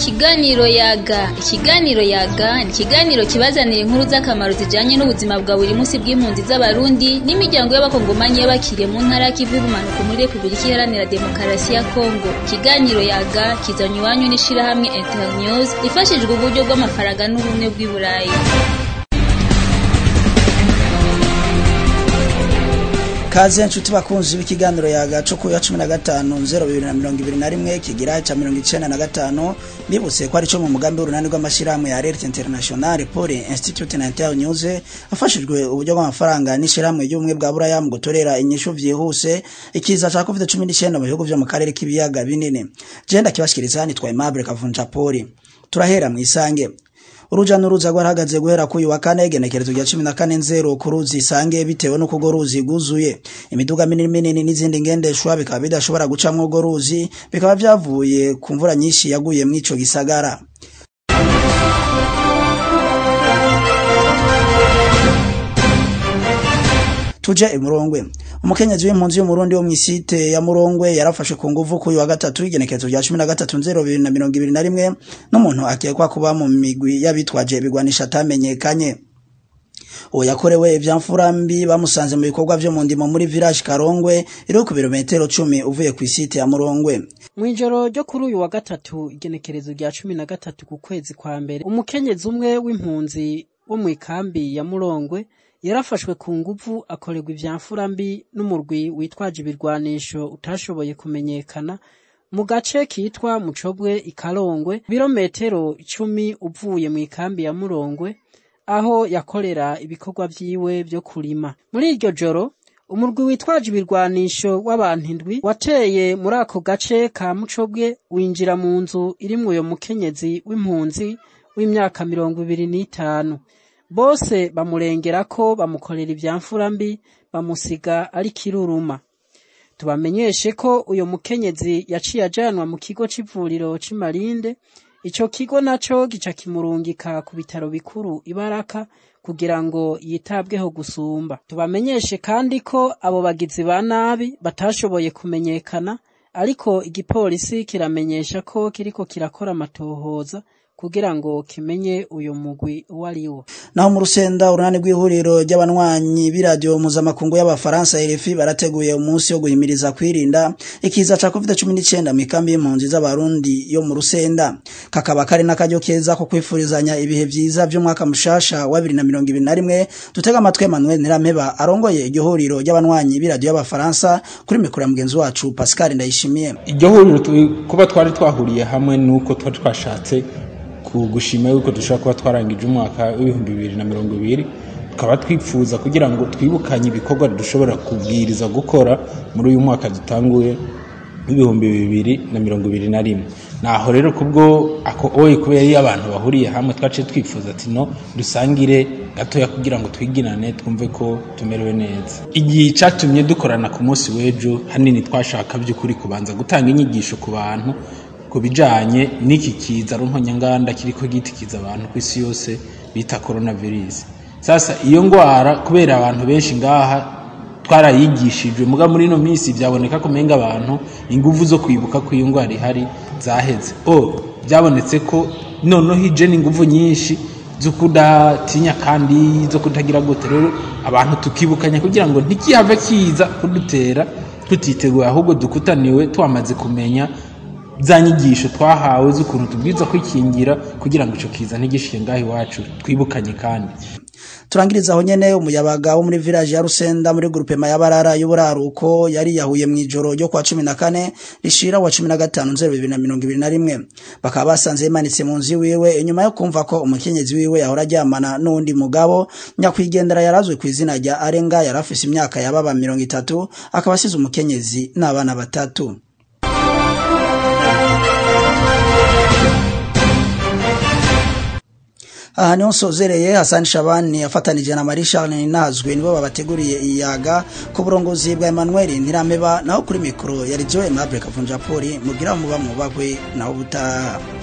Ikiganiro yaga ikiganiro yaga ni ikiganiro kibazanira inkuru z'akamaro zijanye n'ubuzima bwa buri munsi bw'impunzi z'abarundi n'imiryango y'abakongomanyi y'abakiriye mu ntara y'ikivu y'ubumanuko muri repubulika iharanira demokarasi ya kongo ikiganiro yaga kizanywa iwanyu n'ishirahamwe internews ifashijwe uburyo bw'amafaranga n'ubumwe bw'i burayi kaze nshuti bakunzi b'ikiganiro yaga cyo ku ya 15 0221 kigira cha 95 bibutse ko ari cyo mu mugambi w'urunani rw'amashirahamwe ya Alert International pour Institute Inter News afashijwe uburyo bw'amafaranga n'ishirahamwe ry'ubumwe bwa Buraya mu gutorera inyishu vyihuse ikiza ca COVID-19 mu bihugu vyo mu karere k'ibiyaga binini je ndakibashikiriza nitwa Aimable Kavunja Poli turahera mu isange uruja n'uruza rwarahagaze guhera ku uyu wa kane igenekerezo rya cumi na kane nzero ku ruzi isange bitewe n'uko urwo ruzi rwuzuye imiduga minini minini n'izindi ngendeshwa bikaba bidashobora gucamwo urwo ruzi bikaba vyavuye ku mvura nyinshi yaguye mw'ico gisagara tuje imurongwe umukenyezi w'impunzi y'umurundi wo mw'isite ya murongwe yarafashwe ku nguvu k'uyu wa gatatu igenekerezo rya cumi na gatatu nzero bibiri na mirongo ibiri na rimwe n'umuntu akekwa kuba mu migwi y'abitwaje ibigwanisha atamenyekanye uwo yakorewe ivyamfura mbi bamusanze mu bikorwa vyo mu ndimo muri village Karongwe iri ku birometero cumi uvuye ku isite ya Murongwe Mwijoro ryo kuri uyu wa gatatu igenekerezo rya cumi na gatatu ku kwezi kwa mbere umukenyezi umwe w'impunzi wo mu ikambi ya Murongwe yarafashwe ku nguvu akorerwa ivyamfura mbi n'umurwi witwaje ibirwanisho utashoboye kumenyekana mu gace kitwa Mucobwe ikarongwe birometero icumi uvuye mu ikambi ya Murongwe aho yakorera ibikorwa vyiwe vyo kurima muri iryo joro umurwi witwaje ibirwanisho w'abantu indwi wateye muri ako gace ka Mucobwe winjira mu nzu irimwo uyo mukenyezi w'impunzi w'imyaka mirongo ibiri n'itanu bose bamurengera ko bamukorera ivyamfura mbi bamusiga ari kiruruma tubamenyeshe ko uyo mukenyezi yaciye ajanwa mu kigo c'ivuriro c'imarinde ico kigo naco gica kimurungika ku bitaro bikuru ibaraka kugira ngo yitabweho gusumba tubamenyeshe kandi ko abo bagizi ba nabi batashoboye kumenyekana ariko igipolisi kiramenyesha ko kiriko kirakora amatohoza kugira ngo kimenye uyu mugwi uwo ari wo naho mu rusenda urunani rw'ihuriro ry'abanywanyi b'iradiyo mpuzamakungu y'abafaransa RFI barateguye umunsi wo guhimiriza kwirinda ikiza ca COVID-19 mu ikambi y'impunzi z'abarundi yo mu rusenda kakaba kari n'akaryo keza ko kwifurizanya ibihe vyiza vy'umwaka mushasha wa 2021 dutega amatwi Emmanuel Nirampeba arongoye iryo huriro ry'abanywanyi b'iradiyo y'abafaransa kuri mikoro ya mugenzi wacu Pascal Ndayishimiye iryo huriro kuba twari twahuriye hamwe nuko twari twashatse gushima yuko dushobora kuba twarangije umwaka w'ibihumbi bibiri na mirongo ibiri tukaba twifuza kugira ngo twibukanye ibikorwa dushobora kubwiriza gukora muri uyu mwaka dutanguye w'ibihumbi bibiri na mirongo ibiri na rimwe naho rero kubwo ako oye kubera iyo abantu bahuriye hamwe twaciye twifuza ati no dusangire gatoya kugira ngo twigirane twumve ko tumerewe neza igihe cyatumye dukorana ku munsi w'ejo hanini twashaka by'ukuri kubanza gutanga inyigisho ku bantu ku bijanye n'iki kiza rumponyanganda kiriko gitikiza abantu ku isi yose bita coronavirus sasa iyo ngwara kubera abantu benshi ngaha twarayigishijwe muga muri ino minsi byaboneka ko menga abantu inguvu zo kwibuka ko iyo ngwara ihari zaheze o byabonetse ko noneho ije n'inguvu nyinshi zo kudatinya kandi zo kutagira gute rero abantu tukibukanya kugira ngo ntikihave kiza kudutera tutiteguye ahubwo dukutaniwe twamaze kumenya za nyigisho twahawe z'ukuntu tubwiza kwikingira kugira ngo ico kiza ntigishike ngaho iwacu twibukanye kandi turangiriza aho nyene umuyabaga wo muri village ya Rusenda muri groupe Mayabarara y'uburaruko yari yahuye mu ijoro ryo kwa 14 rishira wa 15 2021 bakaba basanze yimanitse mu nzu wiwe inyuma yo kumva ko umukenyezi wiwe yahora ajyamana n'undi mugabo nyakwigendera yarazwe ku izina rya Arenga yarafise imyaka yababa 30 akaba asize umukenyezi n'abana batatu aha niho nsozereye Hassan Shabani yafatanije na Marie Charles Ninazwe nibo babateguriye iyaga ku burongozi bwa Emmanuel Ntirameba naho kuri mikro yari Joe Mable Kavunja Poli mugira muba mubagwe naho butaha